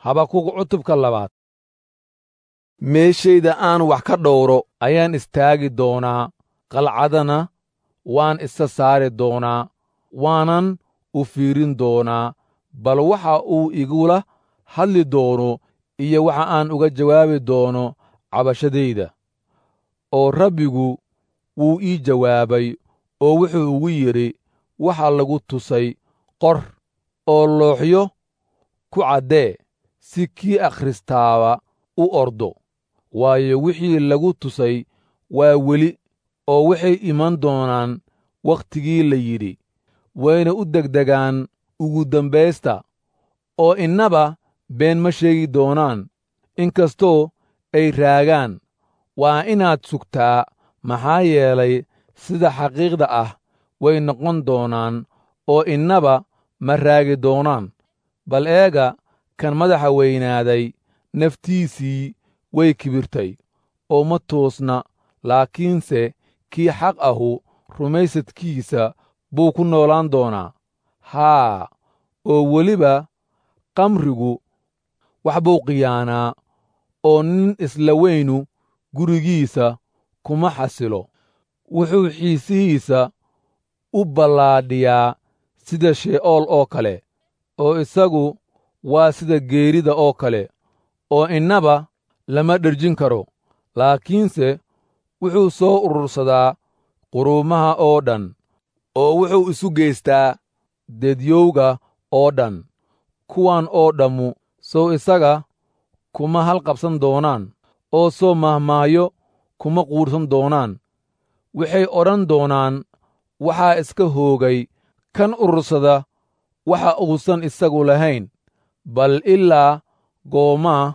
habakug cutubka labaad meeshayda aan wax ka dhowro ayaan istaagi doonaa qalcadana waan isa saari doonaa waanan u fiirin doonaa bal waxa uu igula hadli doono iyo waxa aan uga jawaabi doono cabashadayda oo rabbigu wuu ii jawaabay oo wuxuu ugu yidhi waxa lagu tusay qor oo looxyo ku caddee si kii akhristaaba u ordo waayo wixii lagu tusay waa weli oo waxay iman doonaan wakhtigii la yidhi wayna u degdegaan ugu dambaysta oo innaba been ma sheegi doonaan inkastoo ay raagaan waa inaad sugtaa maxaa yeelay sida xaqiiqda ah way noqon doonaan oo innaba ma raagi doonaan bal eega kan madaxa weynaaday naftiisii way kibirtay oo ma toosna laakiinse kii xaq ahu rumaysadkiisa buu ku noolaan doonaa haa oo weliba qamrigu wax buu khiyaanaa oo nin isla weynu gurigiisa kuma xasilo wuxuu xiisihiisa u ballaadhiyaa sida shee'ool oo kale oo isagu waa sida geerida oo kale oo innaba lama dherjin karo laakiinse wuxuu soo urursadaa quruumaha oo dhan oo wuxuu isu geystaa dedyowga oo dhan kuwan oo dhammu sow isaga kuma halqabsan doonaan oo soo mahmaahyo kuma quudhsan doonaan waxay odhan doonaan waxaa iska hoogay kan urursada waxa uusan isagu lahayn bal ilaa goomaa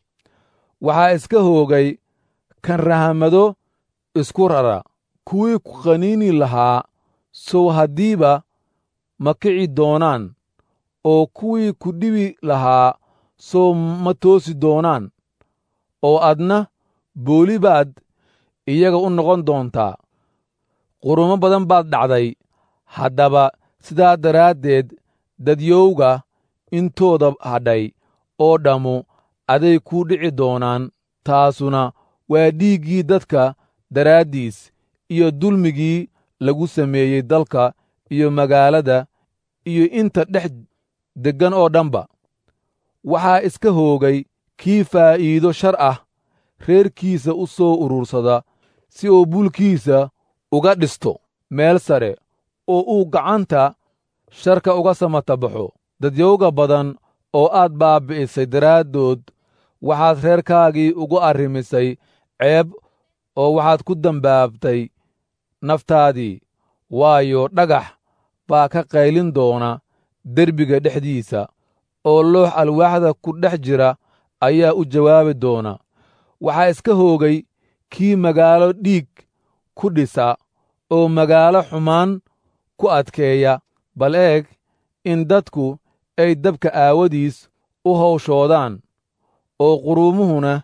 waxaa iska hoogay kan rahamado isku rara kuwii ku qaniini lahaa sow haddiiba ma kici doonaan oo kuwii ku dhibi lahaa sow ma toosi doonaan oo adna booli baad iyaga u noqon doontaa qurumo badan baad dhacday haddaba sidaa daraaddeed dadyowga intooda hadhay oo dhammu aday kuu dhici doonaan taasuna waa dhiiggii dadka daraaddiis iyo dulmigii lagu sameeyey dalka iyo magaalada iyo inta dhex deggan oo dhanba waxaa iska hoogay kii faa'iido shar ah reerkiisa u soo urursada si uu bulkiisa uga dhisto meel sare oo uu gacanta sharka uga samata baxo dadyowga badan oo aad baabbi'isay daraaddood waxaad reerkaagii ugu arrimisay ceeb oo waxaad ku dambaabtay naftaadii waayo dhagax baa ka qaylin doona derbiga dhexdiisa oo loox alwaaxda ku dhex jira ayaa u jawaabi doona waxaa iska hoogay kii magaalo dhiig ku dhisa oo magaalo xumaan ku adkeeya bal eeg in dadku ay dabka aawadiis u hawshoodaan oo quruumuhuna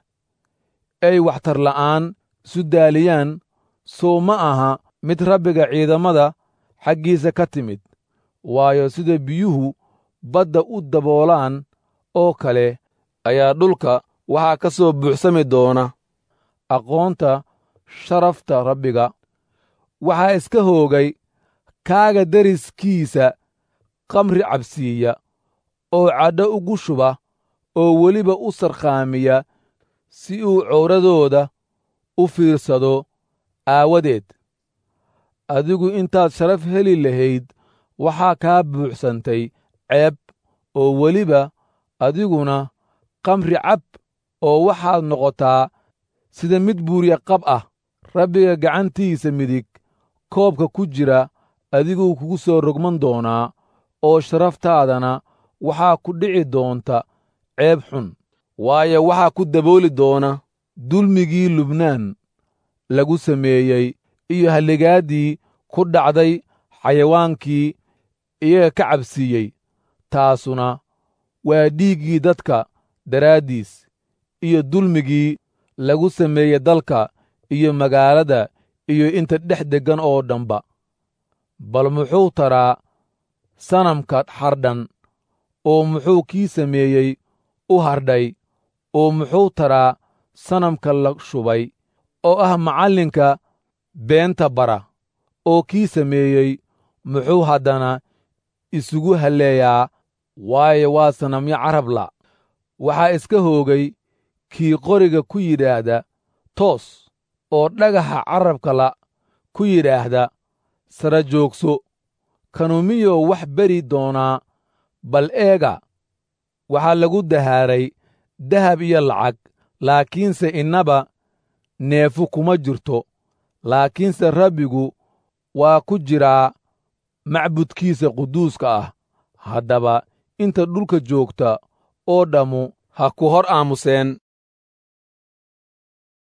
ay waxtarla'aan isu daaliyaan sow ma aha mid rabbiga ciidamada xaggiisa ka timid waayo sida biyuhu badda u daboolaan oo kale ayaa dhulka waxaa ka soo buuxsami doona aqoonta sharafta rabbiga waxaa iska hoogay kaaga deriskiisa kamri cabsiiya oo cadho ugu shuba oo weliba u sarkhaamiya si uu cowradooda u fiirsado aawadeed adigu intaad sharaf heli lahayd waxaa kaa buuxsantay ceeb oo weliba adiguna kamri cab oo waxaad noqotaa sida mid buurya qab ah rabbiga gacantiisa midig koobka ku jira adiguu kugu soo rogman doonaa oo sharaftaadana waxaa ku dhici doonta ceeb xun waayo waxaa ku dabooli doona dulmigii lubnaan lagu sameeyey iyo halligaaddii ku dhacday xayawaankii iyaga ka cabsiiyey taasuna waa dhiiggii dadka daraaddiis iyo dulmigii lagu sameeyey dalka iyo magaalada iyo inta dhex deggan oo dhanba bal muxuu taraa sanamka xardhan oo muxuu kii sameeyey u hardhay oo muxuu taraa sanamka la shubay oo ah macallinka beenta bara oo kii sameeyey muxuu haddana isugu halleeyaa waayo waa sanamyo carabla waxaa iska hoogay kii qoriga ku yidhaahda toos oo dhagaxa carabkala ku yidhaahda sara joogso kanu miyuu wax beri doonaa bal eega waxaa lagu dahaaray dahab iyo lacag laakiinse innaba neefu kuma jirto laakiinse rabbigu waa ku jiraa macbudkiisa quduuska ah haddaba inta dhulka joogta oo dhammu ha ku hor aamuseen